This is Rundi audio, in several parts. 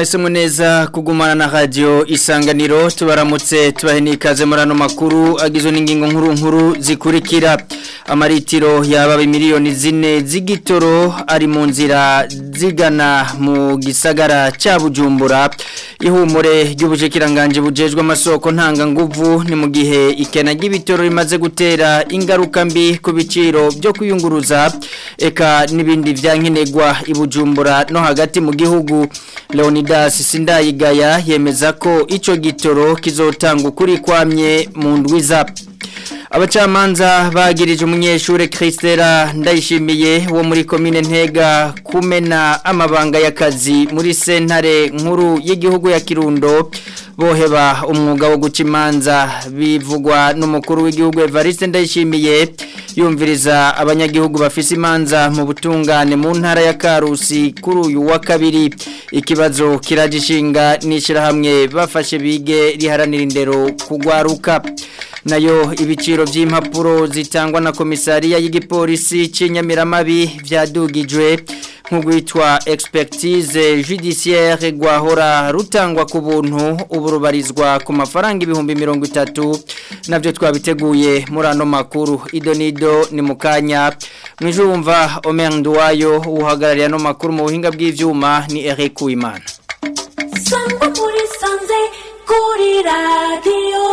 mwahisemo neza kugumana na radio isanganiro tubaramutse tubahe ikaze muri ano makuru agizwe n'ingingo nkuru nkuru zikurikira amaritiro yaba miliyoni zine z'igitoro ari mu nzira zigana mu gisagara cya bujumbura ihumure ry'ubushikiranganje bujejwe amasoko ntanganguvu ni mu gihe ikena ry'ibitoro rimaze gutera ingaruka mbi ku biciro byo kuyunguruza eka n'ibindi byankenerwa i bujumbura no hagati mu gihugu Leonidas Sindayigaya yemeza ko ico gitoro kizotanga ukuri kwamye mu ndwiza abacamanza bagirije umunyeshure Christera ndayishimiye wo muri commune Ntega kumena amabanga y'akazi muri sentare nkuru y'igihugu ya Kirundo boheba umwuga wo guca imanza bivugwa n'umukuru w'igihugu Evariste ndayishimiye yumviriza abanyagihugu bafise imanza mu butungane mu ntara ya Karusi kuri uyu wa kabiri ikibazo kiragishinga nishirahamwe bafashe bige riharanira indero kugwaruka nayo ibiciro by'impapuro zitangwa na komisariya y'igipolisi cy'inyamiramabi byadugijwe nk'ugwitwa expertise judiciaire gwahora rutangwa ku buntu ubu rubarizwa ku mafaranga ibihumbi mirongo itatu nabyo twabiteguye muri ano makuru idonido ni mu kanya mwijumva omer nduwayo uhagarariye ano makuru mu buhinga bw'ibyuma ni Eric Uwimana sangwa muri sanze kuri radiyo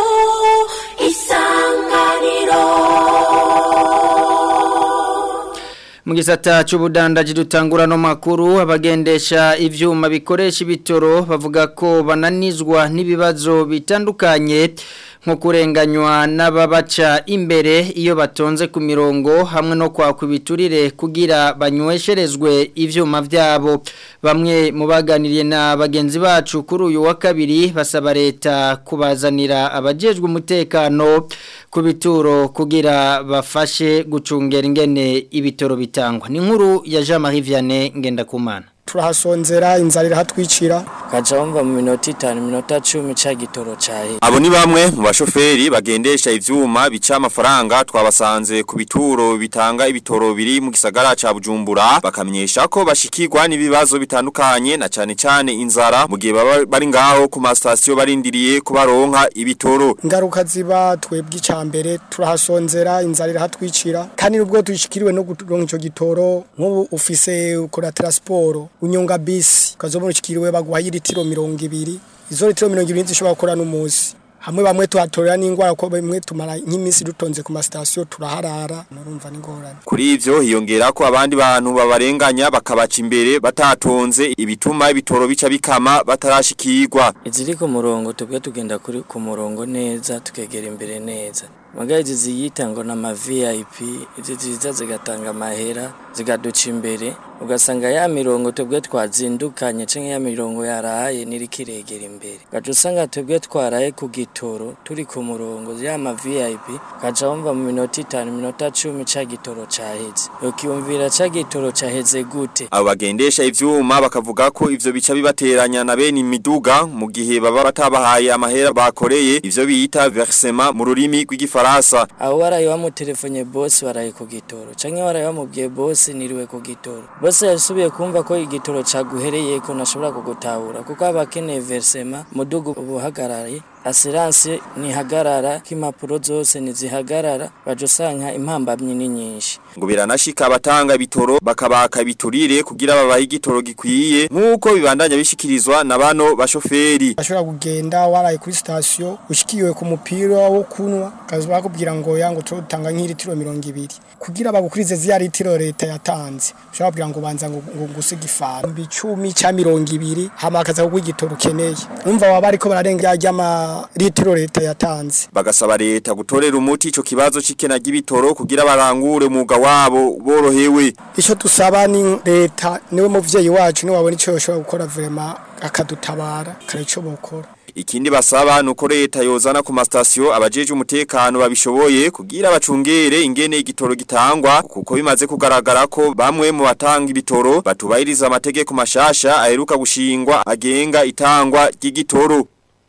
isanganiro mu gisata cy'ubudandaji dutangura no makuru abagendesha ivyuma bikoresha ibitoro bavuga ko bananizwa n'ibibazo bitandukanye nko kurenganywa n'ababaca imbere iyo batonze ku mirongo hamwe no kwakwa ibiturire kugira banywesherezwe ivyuma vyabo bamwe mu baganiriye na bagenzi bacu kuri uyu wa kabiri basaba leta kubazanira abajejwe umutekano ku bituro kugira bafashe gucungera ingene ibitoro bitangwa ni nkuru ya Jean Marie Vianney Ngendakumana turahasonzera inzara irahatwicira kaca wumva mu minota itanu minota cumi ca gitoro cahe Abo ni bamwe mu bashoferi bagendesha ivyuma bica amafaranga twabasanze ku bituro bitanga ibitoro biri mu gisagara ca Bujumbura bakamenyesha ko bashikirwa n'ibibazo bitandukanye na cane cane inzara mu gihe baba bari ngaho ku ma station barindiriye kubaronka ibitoro ingaruka ziba twebwe icambere turahasonzera inzara irahatwicira kandi nubwo tuyishikiriwe no kuronka ico gitoro nk'ubu ufise ukora transport unyonga bisi ukazobona ushikiriwe baguha litiro mirongo ibiri izo litiro mirongo ibiri zishobora gukora n'umunsi hamwe bamwe tuhatorera n'ingwara ko bamwe tumara nk'iminsi dutonze ku masitasiyo turaharara murumva n'ingorane Kuri ivyo hiyongera ko abandi bantu babarenganya bakabaca imbere batatonze ibituma ibitoro bica bikama batarashikirwa iziri ku murongo tubwe tugenda kuri ku murongo neza tukegera imbere neza Magaye ziyita ngo na ma VIP izi ziza zigatanga amahera zigaduca imbere ugasanga ya mirongo twebwe twazindukanye canke ya mirongo yaraye nirikiregera imbere gaca usanga twebwe twaraye ku gitoro turi ku murongo ya ma VIP gaca wumva mu minota itanu minota cumi ca gitoro caheze ukiyumvira ca gitoro caheze gute Abo bagendesha ivyuma bakavuga ko ivyo bica bibateranya na bene imiduga mu gihe baba batabahaye amahera bakoreye ivyo biyita versement mu rurimi rw'igifaransa aho waraye wamutelefone bosi waraye ku gitoro canke waraye wamubwiye bosi niriwe ku gitoro bosi yasubiye kumva ko igitoro caguhereye ko nashobora kugutahura kuko aba akeneye versema mudugu ubuhagarariye asiranse ntihagarara ko impapuro zose ntizihagarara baje usanga impambamyi ni nyinshi ngo biranashika abatanga ibitoro bakabaka biturire kugira babahe igitoro gikwiye nk'uko bibandanya bishikirizwa na bano bashoferi ashobora kugenda waraye kuri sitasiyo ushikiwe ku mupira wo kunywa kaza bakubwira ngo yango turutanga nk'ilitiro mirongo ibiri kugira bagukurize zya litiro leta yatanze ushobora kubwira ngo banza ngo ngo ngusige ifara icumi cya mirongo ibiri hama akaza kuguha igitoro ukeneye umva waba ariko bararenga ry'ama litiro leta yatanze bagasaba leta gutorera umuti ico kibazo c'ikena ry'ibitoro kugira barangure umwuga wabo borohewe icyo dusaba ni leta niwe muvyeyi wacu niwe wabona icyo yoshobora gukora vrema akadutabara kare icyo bokora Ikindi basaba nuko leta yozana ku mastation abajeje umutekano babishoboye kugira bacungere ingene igitoro gitangwa kuko bimaze kugaragara ko bamwe mu batanga ibitoro batubahiriza amategeko mashasha aheruka gushingwa agenga itangwa ry'igitoro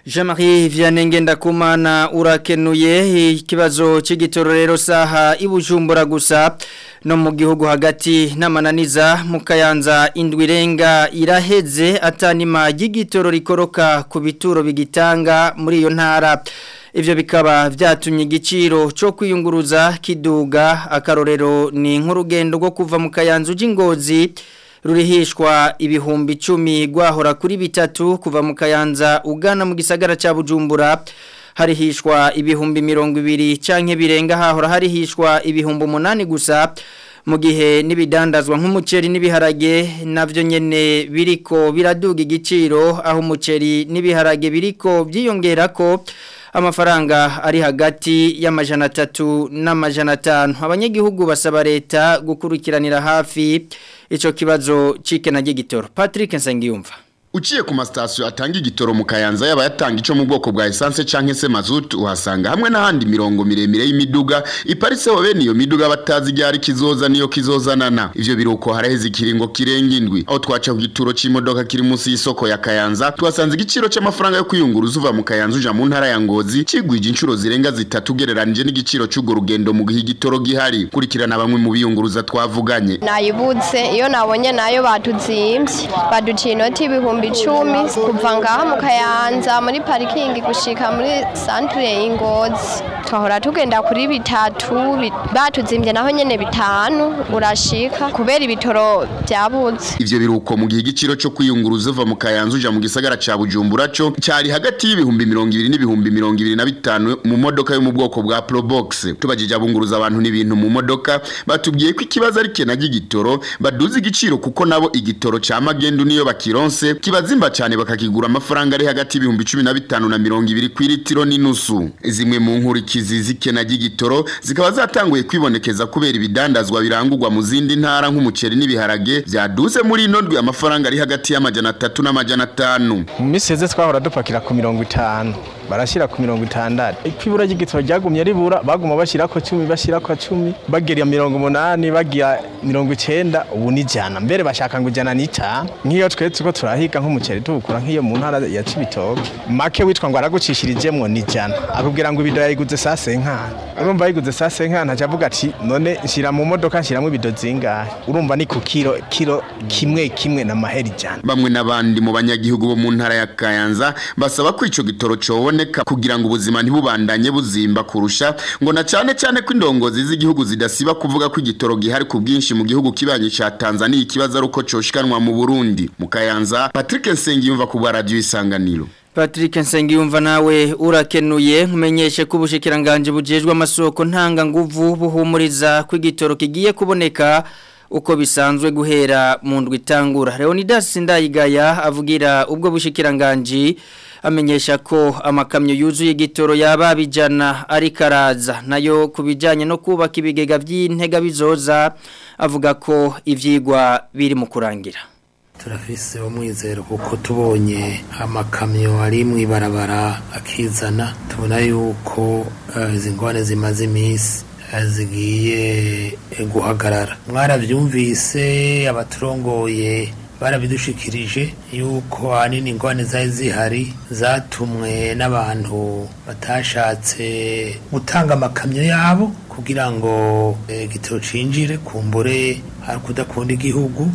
Jean-Marie Vianney ndakumana urakenuye ikibazo cy'igitororero saha ibujumbura gusa no mu gihugu hagati n'amananiza mu kayanza indwi irenga iraheze atanima y'igitoro rikoroka ku bituro bigitanga muri iyo ntara Ivyo bikaba vyatumye igiciro cyo kwiyunguruza kiduga akarorero ni nk'urugendo rwo kuva mu kayanza ujingozi rurihishwa ibihumbi icumi gwahora kuri bitatu kuva mu kayanza ugana mu gisagara ca Bujumbura harihishwa ibihumbi mirongo ibiri canke birenga hahora harihishwa ibihumbi umunani gusa mu gihe n'ibidandazwa nk'umuceri n'ibiharage navyo nyene biriko biraduga igiciro aho umuceri n'ibiharage biriko byiyongera ko amafaranga ari hagati y'amajana atatu n'amajana atanu abanyagihugu basaba leta gukurikiranira hafi icyo kibazo cikena gitoro Patrick Nsengiyumva Uciye ku masitasiyo atanga igitoro mu kayanza yaba yatanga ico mu bwoko bwa essence canke se mazutu uhasanga hamwe n'ahandi mirongo miremire y'imiduga iparitseho bene iyo miduga batazi iryari kizoza niyo kizozanana ivyo biruko haraheze ikiringo kirenga indwi aho twaca ku gituro c'imodoka kiri munsi y'isoko ya kayanza tuhasanze igiciro c'amafaranga yo kwiyunguruza uva mu kayanza uja mu ntara ya ngozi cigwije inshuro zirenga zitatu ugereranije n'igiciro c'urwo rugendo mu gihe igitoro gihari kurikirana bamwe mu biyunguruza twavuganye nayibutse iyo nabonye nayo batuzimbye baduciye inoti y'ibihumbi icumi kuva ngaha mu kayanza muri parikingi gushika muri santire y'ingozi twahora tugenda kuri bitatu bi- batuzimbye naho nyene bitanu urashika kubera ibitoro byabuze ivyo biruko mu gihe igiciro cyo kwiyunguruza uva mu kayanza uja mu gisagara ca bujumbura co cyari hagati y'ibihumbi mirongo ibiri n'ibihumbi mirongo ibiri na bitanu mu modoka yo mu bwoko bwa probox tubajije abunguruza abantu n'ibintu mu modoka batubwiye ko ikibazo ari kena ry'igitoro baduza igiciro kuko nabo igitoro ca magendu niyo bakironse kibazimba cyane bakakigura amafaranga ari hagati y'ibihumbi cumi na bitanu na mirongo ibiri ku iritiro n'inusu zimwe mu nkurikizi z'ikena ry'igitoro zikaba zatanguye kwibonekeza kubera ibidandazwa birangurwa mu zindi ntara nk'umuceri n'ibiharage byaduze muri ino ndwi amafaranga ari hagati y'amajana atatu n'amajana atanu mu minsi heze twahora dupakira ku mirongo itanu barashyira ku mirongo itandatu iko ibura ry'igitoro ryagumye ribura baguma bashyira ko cumi bashyira ko cumi bagira mirongo umunani bagira mirongo icenda ubu ni ijana mbere bashaka ngo ijana n'itanu nk'iyo twetse ko turahiga nk'umuceri tuwukura nk'iyo mu ntara ya cibitoke make witwa ngo aragucishirijemwo ni ijana akubwira ngo ibido yayiguze saa senkana urumva yayiguze saa senkana aca avuga ati none nshyira mu modoka nshyiramo ibido zingahe urumva ni ku kiro kiro kimwe kimwe na mahera ijana bamwe n'abandi mu banyagihugu bo mu ntara ya Kayanza basaba ko ico gitoro coboneka kugira ngo ubuzima ntibubandanye buzimba kurusha ngo na cane cane ko indongozi z'igihugu zidasiba kuvuga ko igitoro gihari ku bwinshi mu gihugu kibanye ca Tanzania ikibazo ari uko coshikanwa mu Burundi mu Kayanza Patrick Nsengiyumva ku bwa radio isanganiro Patrick Nsengiyumva nawe urakenuye nkumenyeshe ko ubushikiranganje bujejwe amasoko ntanga nguvu buhumuriza ko igitoro kigiye kuboneka uko bisanzwe guhera mu ndwi itangura Leonidas Ndayigaya avugira ubwo bushikiranganje amenyesha ko amakamyo yuzuye igitoro yaba bijana ari karaza nayo kubijanye no kubaka ibigega by'intega bizoza avuga ko ivyigwa biri mu kurangira turafise umwizero kuko tubonye amakamyo ari mu ibarabara akizana tubona yuko eh, izi ngwane zimaze iminsi eh, zigiye eh, guhagarara mwaravyumvise abaturongoye barabidushikirije yuko ahanini ingwane zari zihari zatumwe n'abantu batashatse gutanga amakamyo yabo kugira ngo eh, igitoro cinjire kumbure hari kudakunda igihugu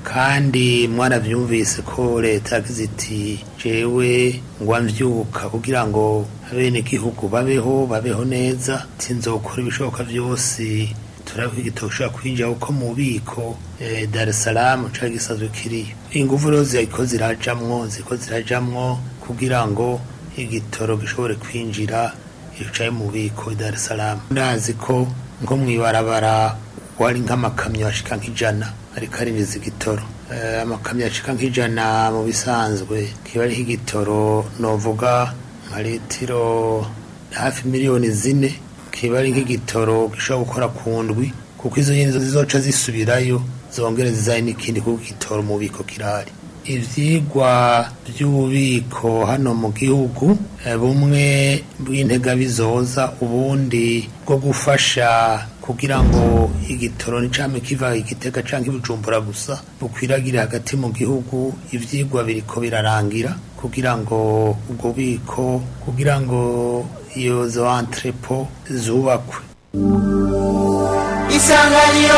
kandi mwarabyumvise ko leta yagize iti jewe ngwa mvyuka kugira ngo abenegihugu babeho babeho neza tinzokora ibishoboka byose turabe ko igitabo gishobora kwinjira kuko mu bubiko eh, Dar es Salaam cari gisanzwe kiriyo ingufu rero ziriko zirajamwo ziriko zirajamwo kugira ngo igitoro gishobore kwinjira icaye mu bubiko i Dar es Salaam ndazi ko nko mw'ibarabara wari nk'amakamyo ashika nk'ijana ariko ariniza igitoro Eh, amakamyo ashika nk'ijana mu bisanzwe kiba ariho igitoro novuga nka litiro hafi miliyoni zine kiba ari nk'igitoro gishobora gukora ku ndwi kuko izo nyene zizoca zisubirayo zongere zizaye n'ikindi kuko igitoro mu bubiko kirahari ivyigwa by'ububiko hano mu gihugu eh, bumwe bw'intega bizoza ubundi bwo gufasha kugira ngo igitoro nicame kiva igitega canke ibijumbura gusa bukwiragire hagati mu gihugu ivyigwa biriko birarangira kugira ngo ubwo bubiko kugira ngo iyo zo entrepo zubakwe isanganiro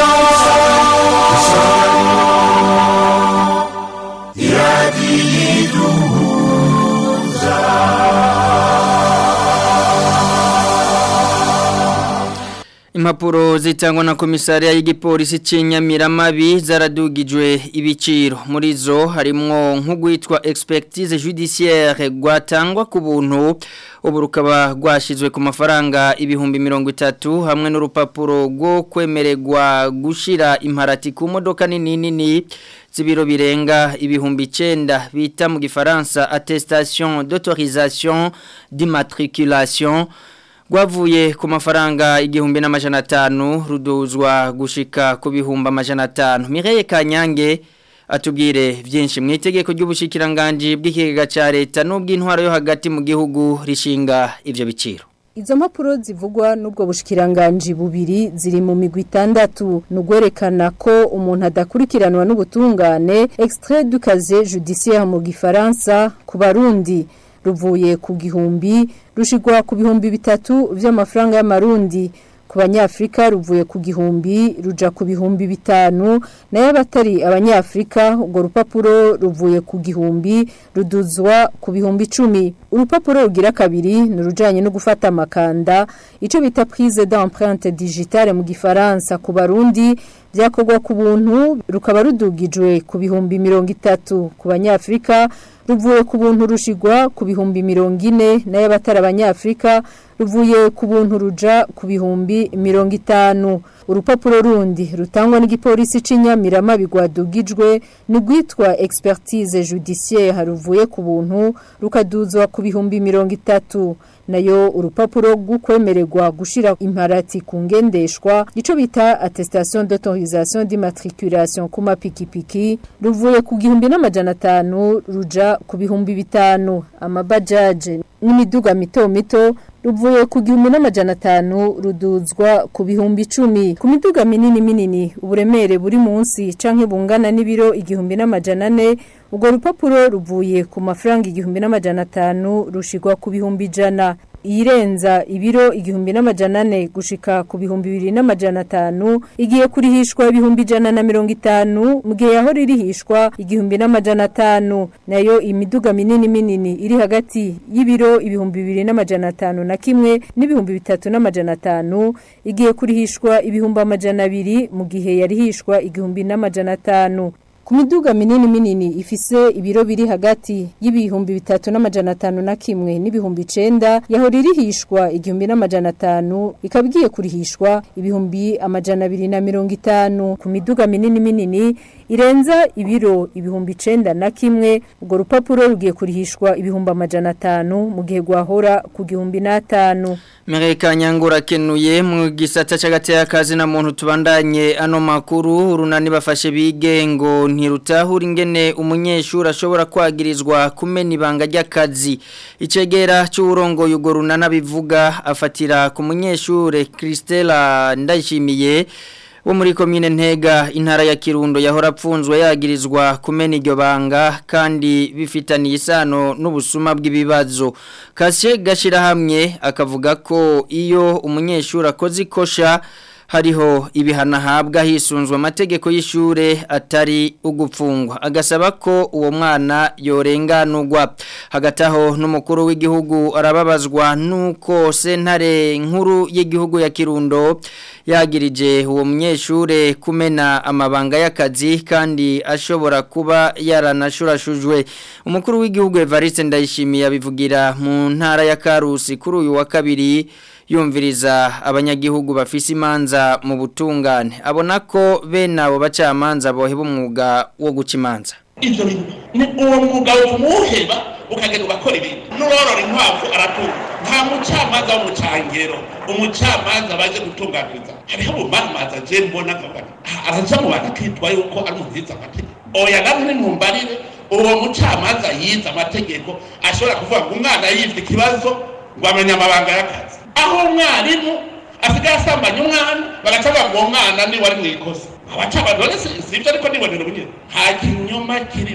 Impapuro zitangwa na komisariya y'igipolisi cy'inyamiramabi zaradugijwe ibiciro muri zo harimwo nk'ugwitwa expertise judiciaire gwatangwa ku buntu ubu rukaba rwashyizwe ku mafaranga ibihumbi mirongo itatu hamwe n'urupapuro rwo kwemererwa gushyira imparati ku modoka nini nini z'ibiro birenga ibihumbi icyenda bita mu gifaransa attestation d'autorisation d'immatriculation Gwavuye ku mafaranga igihumbi n'amajana atanu ruduzwa gushika ku bihumbi amajana atanu Mireye Kanyange atubwire byinshi mu itegeko ry'ubushikiranganje bw'ikigega ca leta n'ubw'intwaro yo hagati mu gihugu rishinga ivyo biciro Izo mpapuro zivugwa n'ubwo bushikiranganje bubiri ziri mu migwi itandatu nugwerekana ko umuntu adakurikiranwa n'ubutungane extrait du casier judiciaire mu gifaransa ku barundi ruvuye ku gihumbi rushigwa ku bihumbi bitatu vy'amafaranga y'amarundi ku banyafrika ruvuye ku gihumbi ruja ku bihumbi bitanu nayo abatari abanyafrika urwo rupapuro ruvuye ku gihumbi ruduzwa ku bihumbi icumi urupapuro rugira kabiri ni urujanye no gufata amakanda ico bita prise d'empreinte digitale mu gifaransa ku barundi byakorwa ku buntu rukaba rudugijwe ku bihumbi mirongo itatu ku banyafrika ruvuye ku buntu rushigwa ku bihumbi mirongo ine nayo abatari abanyafrika ruvuye ku buntu ruja ku bihumbi mirongo itanu urupapuro rundi rutangwa n'igipolisi c'inyamirama bigwadugijwe ni rwitwa expertise judiciaire ruvuye ku buntu rukaduzwa ku bihumbi mirongo itatu nayo urupapuro rw'ukwemererwa gushira imparati ku ngendeshwa ico bita attestation d'autorisation d'immatriculation ku mapikipiki ruvuye ku gihumbi n'amajana atanu ruja ku bihumbi bitanu amabajaje n'imiduga mito mito ruvuye ku gihumbi n'amajana atanu ruduzwa ku bihumbi icumi ku miduga minini minini uburemere buri munsi canke bungana n'ibiro igihumbi n'amajana ane urwo rupapuro ruvuye ku mafaranga igihumbi n'amajana atanu rushigwa ku bihumbi ijana iyirenza ibiro igihumbi n'amajana ane gushika ku bihumbi bibiri n'amajana atanu igiye kurihishwa ibihumbi ijana na mirongo itanu mu gihe yaho ririhishwa igihumbi n'amajana atanu nayo imiduga minini minini iri hagati y'ibiro ibihumbi bibiri n'amajana atanu na kimwe n'ibihumbi bitatu n'amajana atanu igiye kurihishwa ibihumbi amajana abiri mu gihe yarihishwa igihumbi n'amajana atanu ku miduga minini minini ifise ibiro biri hagati y'ibihumbi bitatu n'amajana atanu na kimwe n'ibihumbi icenda yaho ririhishwa igihumbi n'amajana atanu ikaba igiye kurihishwa ibihumbi amajana abiri na mirongo itanu ku miduga minini minini irenza ibiro ibihumbi icenda na kimwe urwo rupapuro rugiye kurihishwa ibihumbi amajana atanu mu gihe rwahora ku gihumbi n'atanu Mereka nyangura kenuye mu gisata c'agateka kazi na muntu tubandanye ano makuru urunani bafashe bigengo ntirutahura ingene umunyeshuri ashobora kwagirizwa kumena ibanga ry'akazi icegera cy'uburongo yugo runana bivuga afatira ku munyeshure Christella ndayishimiye wo muri komine ntega intara ya kirundo yahora apfunzwe yagirizwa kumena iryo banga kandi bifitaniye isano n'ubusuma bw'ibibazo kashe gashira hamwe akavuga ko iyo umunyeshuri akoze ikosha hariho ibihano ahabwa hisunzwe amategeko y'ishure atari ugupfungwa agasaba ko uwo mwana yorenganurwa hagati aho n'umukuru w'igihugu arababazwa nuko sentare nkuru y'igihugu ya kirundo yagirije uwo munyeshure kumena amabanga y'akazi kandi ashobora kuba yaranashurashujwe umukuru w'igihugu Evariste Ndayishimiye abivugira mu ntara ya Karusi kuri uyu wa kabiri yumviriza abanyagihugu bafise imanza mu butungane abona ko bene abo bacamanza boheba umwuga wo guca imanza ibyo bintu ni uwo mwuga umuheba ukagenda ugakora ibintu n'uworora inkwavu aratunga nta mucamanza w'umucangero umucamanza baje gutunganiriza hariho ubumanza je mbona nkavuga araja mu bantu akitwa yuko ari umuntu yize amategeko oya namwe nimumbarire uwo mucamanza yize amategeko ashobora kuvuga ngo umwana yivye ikibazo ngo amenye amabanga y'akazi aho umwarimu asigaye asambanya umwana bagaca bavuga uwo mwana ni wari mu ikosa abacamanza rero si ibyo ariko nibonera ubunyene nta kinyoma kirimo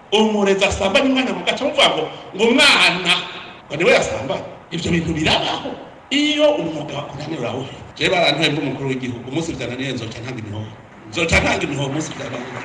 umurezi asambanye umwana mugaca muvuga ngo ngo umwana ngo niwe yasambanye ibyo bintu birabaho iyo umwuga wakunaniye urawuhe jewe barantuye mba umukuru w'igihugu umunsi vyananiye nzoca ntanga imihoho nzoca ntanga imihoho umunsi vyananiye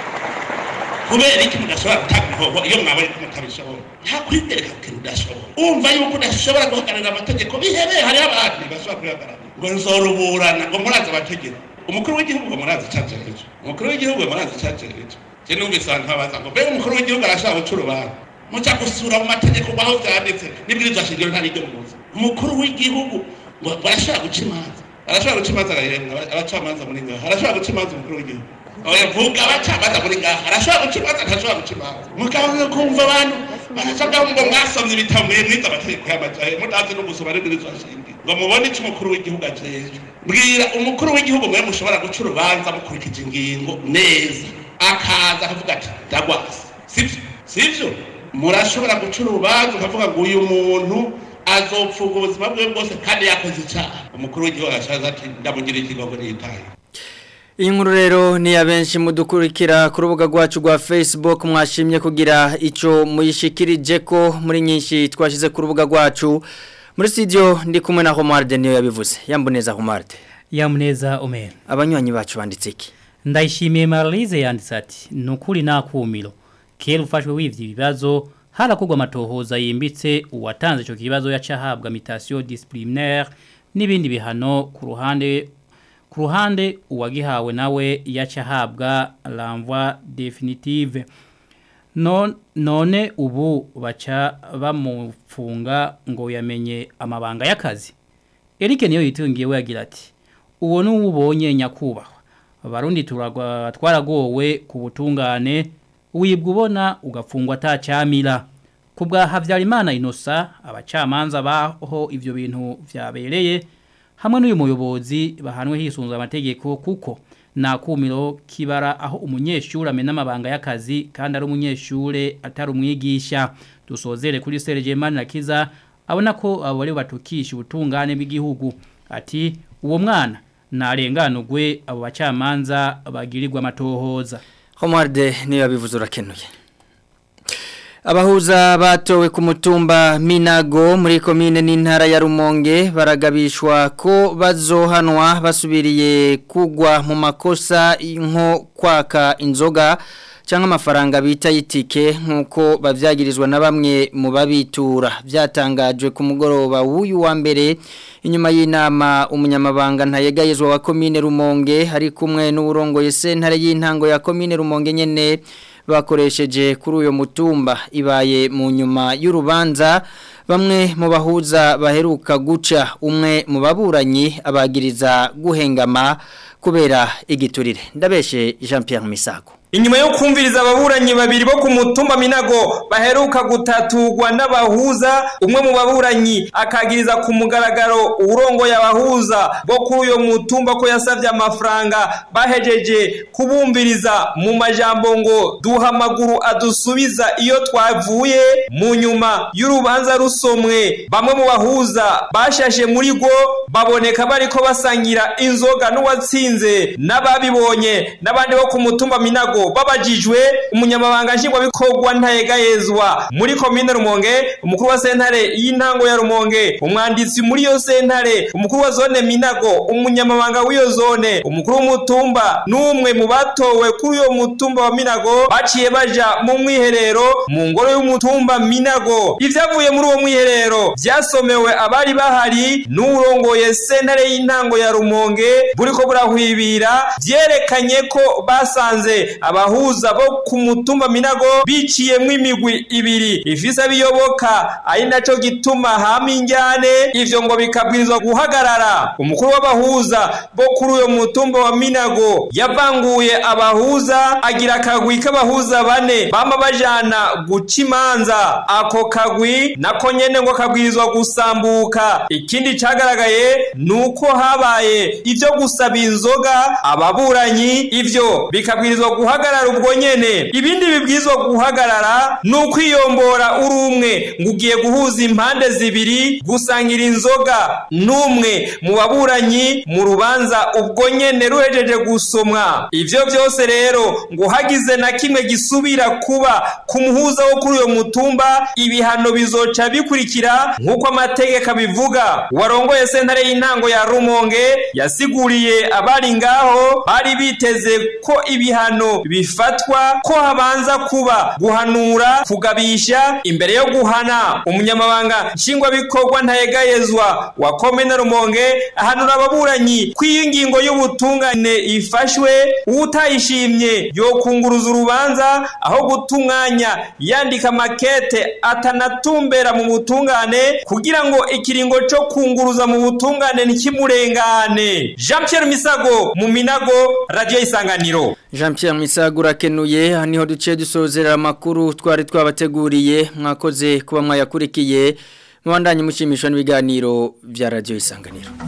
kubera iki mudashobora gutanga imihoho iyo mwabonye ko mutabishobora nta kwitereka ku kintu udashobora umva yuko udashobora guhagararira amategeko bihebeye hariho abandi bashobora kuyahagararira ngo nzoruburana ngo murazi amategeko umukuru w'igihugu ngo murazi icajerejo umukuru w'igihugu ngo murazi icajerejo je numvise abantu babaza ngo mbega umukuru w'igihugu arashobora guca urubanza muca gusura mu mategeko aho vyanditse n'ibwirizwa shingiro nta n'iryo muzi umukuru w'igihugu ngo barashobora guca imanza arashobora guca imanza agahembwa abacamanza muri ngaha arashobora guca imanza umukuru w'igihugu oya vuga abacamanza muri ngaha arashobora guca imanza ntashobora guca imanza mugabo kumva abantu barashobora ngo mwasomye ibitabo mwize amategeko y'amajahe mutazi no gusoma n'ibwirizwa shingiro ngo mubone ico umukuru w'igihugu ajejwe bwira umukuru w'igihugu mwe mushobora guca urubanza mukurikije ingingo neza akaza akavuga ati ndagwasi sivyo sivyo murashobora guca urubanza ukavuga ngo uyu muntu azopfuga ubuzima bwe bwose kandi yakoze icyaha umukuru w'igihugu arashaza ati ndamugira ikigongo niyitaye iyi nkuru rero ni ya benshi mudukurikira ku rubuga rwacu rwa facebook mwashimye kugira icyo muyishikirije ko muri nyinshi twashyize ku rubuga rwacu muri studio ndi kumwe na homarde niyo yabivuze yamboneza homarde yamuneza omera abanywanyi bacu banditse iki ndayishimiye maralize yanditse ati ni ukuri nakumiro kera ufashwe wivye ibibazo harakorwa amatohoza yimbitse uwatanze ico kibazo yaca ahabwa mutation disciplinaire n'ibindi bihano ku ruhande ku ruhande uwagihawe nawe yaca ahabwa l'envoi définitive non none ubu baca bamufunga ngo yamenye amabanga y'akazi Eric niyo yitungiye yagira ati uwo n'ubonye nyakubahwa abarundi turagwa twaragowe ku butungane wibwa ubona ugafungwa atacyamira ku bwa Havyarimana Inosa abacamanza baho ivyo bintu vyabereye hamwe n'uyu muyobozi bahanwe hisunzwe amategeko kuko nakumiro kibara aho umunyeshuri amena amabanga y'akazi kandi ari umunyeshure atari umwigisha dusozere kuri Serge Manirakiza abona ko abo bari batukisha ubutungane bw'igihugu ati uwo mwana narenganurwe abo bacamanza bagirirwa amatohoza homarde niyo yabivuze urakenuye abahuza batowe ku mutumba minago muri komine n'intara ya rumonge baragabishwa ko bazohanwa basubiriye kugwa mu makosa nko kwaka inzoga cyangwa amafaranga bita y'itike nk'uko babyagirizwa na bamwe mu babitura byatangajwe ku mugoroba w'uyu wa mbere inyuma y'inama umunyamabanga ntayegayezwa wa komine rumonge hari kumwe n'uburongoye sentare y'intango ya komine rumonge nyene bakoresheje kuri uyo mutumba ibaye mu nyuma y'urubanza bamwe mu bahuza baheruka guca umwe mu baburanyi abagiriza guhengama kubera igiturire ndabeshe Jean Pierre Misago Inyuma yo kumviriza ababuranyi babiri bo ku mutumba Minago baheruka gutatugwa n'abahuza umwe mu baburanyi akagiriza ku mugaragaro urongo y'abahuza bo kuri uyo mutumba ko yasavye amafaranga bahejeje kubumbiriza mu majambo ngo duha amaguru adusubiza iyo twavuye mu nyuma y'urubanza rusomwe bamwe mu bahuza bashashe muri go baboneka bariko basangira inzoga n'uwatsinze n'ababibonye n'abandi bo ku mutumba Minago babajijwe umunyamabanga nshingwabikorwa ntayegayezwa muri komine rumonge umukuru wa sentare y'intango ya rumonge umwanditsi muri iyo sentare umukuru wa zone minago umunyamabanga w'iyo zone umukuru w'umutumba n'umwe mu batowe kuri uyo mutumba wa minago baciye baja mu mwiherero mu ngoro y'umutumba minago ivyavuye muri uwo mwiherero vyasomewe abari bahari n'urongoye sentare y'intango ya rumonge buriko burahwibira vyerekanye ko basanze abahuza bo ku mutumba minago biciyemwo imigwi ibiri ifise abiyoboka ari naco gituma hama injyane ivyo ngo bikabwirizwa guhagarara umukuru w'abahuza bo kuri uyo mutumba wa minago yavanguye abahuza agira akagwi k'abahuza bane bama bajana guca imanza ako kagwi nako nyene ngo kabwirizwa gusambuka ikindi cagaragaye nuko habaye ivyo gusaba inzoga ababuranyi ivyo bikabwirizwa guhagarara guhagarara ubwo nyene ibindi bibwizwa guhagarara ni ukwiyombora uri umwe ngo ugiye guhuza impande zibiri gusangira inzoga n'umwe mu baburanyi mu rubanza ubwo nyene ruhejeje gusomwa ivyo byose rero ngo hagize na kimwe gisubira kuba ku muhuza wo kuri uyo mutumba ibihano bizoca bikurikira nk'uko amategeko abivuga warongoye sentare y'intango ya rumonge yasiguriye abari ngaho bari biteze ko ibihano bifatwa ko habanza kuba guhanura kugabisha imbere yo guhana umunyamabanga nshingwabikorwa ntayegayezwa wa komine rumonge ahanura ababuranyi ko iyi ngingo y'ubutungane ifashwe utayishimye yokunguruza urubanza aho guta umwanya yandika makete atanatumbera mu butungane kugira ngo ikiringo cyo kunguruza mu butungane ntikimurengane jean Pierre misago mu minago radiyo isanganiro Jean Pierre Misago urakenuye aha niho duce dusozera amakuru twari twabateguriye mwakoze kuba mwayakurikiye mubandanye mushimishwa n'ibiganiro bya radiyo isanganiro